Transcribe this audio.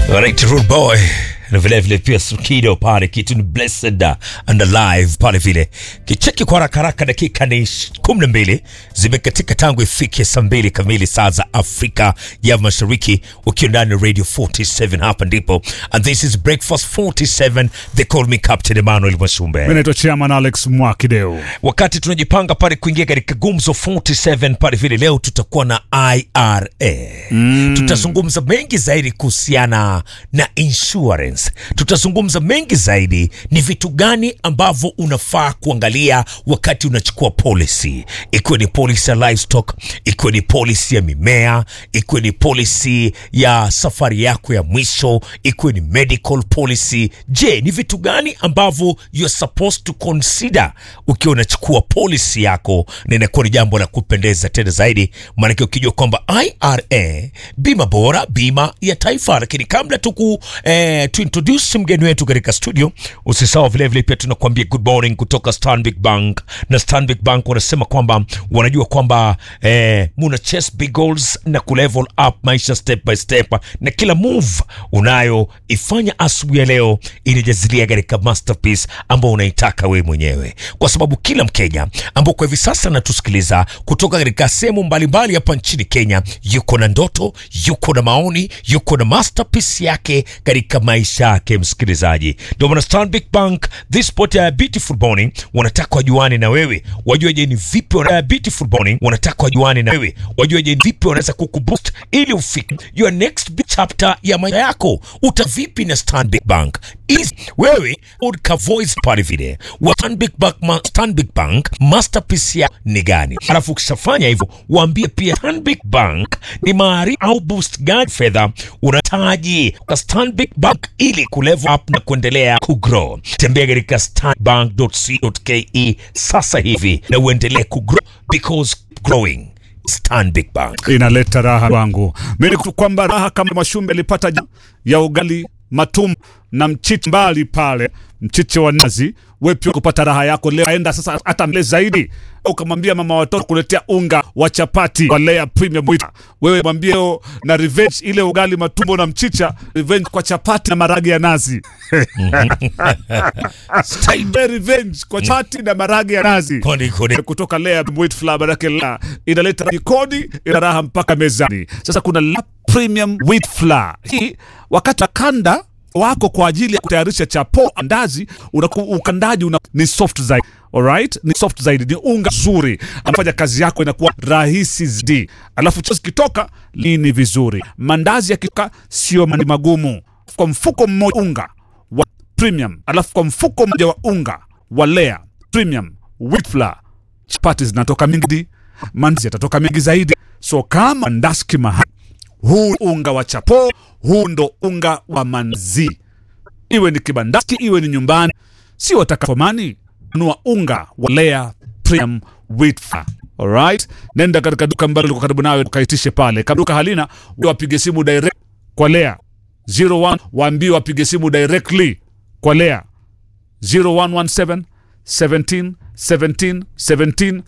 Right, Rude Boy na vile vile pia Sukido pale, kitu ni blessed and alive pale vile. Kicheki kwa haraka haraka, dakika ni kumi na mbili zimekatika tangu ifike saa mbili kamili saa za Afrika ya Mashariki, ukiwa ndani ya Radio 47 hapa ndipo, and this is Breakfast 47, they call me Captain Emmanuel Mwashumbe. Mimi naitwa Chairman Alex Mwakideu. Wakati tunajipanga pale kuingia katika gumzo 47 pale vile, leo tutakuwa na IRA mm. Tutazungumza mengi zaidi kuhusiana na insurance. Tutazungumza mengi zaidi ni vitu gani ambavyo unafaa kuangalia wakati unachukua policy, ikiwa ni policy ya livestock, ikiwa ni policy ya mimea, ikiwa ni policy ya safari yako ya mwisho, ikiwa ni medical policy. Je, ni vitu gani ambavyo you're supposed to consider ukiwa unachukua policy yako, na inakuwa ni jambo la kupendeza tena zaidi, maanake ukijua kwamba IRA bima bora, bima ya taifa. Lakini kabla tuku eh, tu introduce mgeni wetu katika studio, usisahau vile vile pia tunakuambia good morning kutoka Stanbic Bank, na Stanbic Bank wanasema kwamba wanajua kwamba eh, muna chase big goals na kulevel up maisha step by step, na kila move unayoifanya asubuhi ya leo inajazilia katika masterpiece ambao unaitaka wewe mwenyewe, kwa sababu kila Mkenya ambao kwa hivi sasa anatusikiliza kutoka katika sehemu mbalimbali hapa nchini Kenya yuko na ndoto, yuko na maoni, yuko na masterpiece yake katika maisha yake. Msikilizaji, ndio maana Stanbic Bank this sport ya beautiful morning wanataka wajuane na wewe, wajue je ni vipi wana beautiful morning wanataka wajuane na wewe, wajue je ni vipi wanaweza kukuboost ili ufike your next big chapter ya maisha yako. Uta vipi na Stanbic Bank is wewe udka voice pale vile wa Stanbic Bank, ma, Stanbic Bank masterpiece ya ni gani? Alafu ukishafanya hivyo waambie pia Stanbic Bank ni maarifa au boost gani fedha unahitaji kwa Stanbic Bank ili kulevel up na kuendelea kugrow. Tembea katika stanbank.co.ke sasa hivi na uendelee kugrow because growing Stanbic Bank. Inaleta raha kwangu mimi ni kwamba raha kama Mwashumbe alipata ja- ya ugali matum na mchichi mbali pale, mchichi wa nazi. Wewe pia kupata raha yako leo, aenda sasa hata mbele zaidi, ukamwambia mama watoto kuletea unga wa chapati wa Lea Premium Wheat. Wewe mwambie leo na revenge ile ugali matumbo na mchicha, revenge kwa chapati na maragi ya nazi Stay revenge kwa chapati na maragi ya nazi Koni koni. kutoka Lea Wheat Flour, manake la inaleta jikoni, ina raha mpaka mezani. Sasa kuna La Premium Wheat Flour hii, wakati wa kanda wako kwa ajili ya kutayarisha chapo andazi, unaku, ukandaji una, ni soft zaidi. Alright, ni soft zaidi, ni unga zuri, anafanya kazi yako inakuwa rahisi zaidi, alafu chozi kitoka lini vizuri, mandazi yakitoka sio mani magumu. Kwa mfuko mmoja unga wa premium, alafu kwa mfuko mmoja wa unga wa Lea Premium Wheat Flour chapati zinatoka mingi, mandazi yatatoka mingi zaidi. So kama ndaski mahali, huu unga wa chapo, huu ndo unga wa manzi, iwe ni kibandaski, iwe ni nyumbani, si watakapomani nunua unga wa Lea Premium Wheat Flour. Alright, nenda katika duka ambalo liko karibu nawe ukaitishe pale. Kama duka halina, wapige simu direct kwa Lea 01, waambie wapige simu directly kwa Lea 0117 17 17 17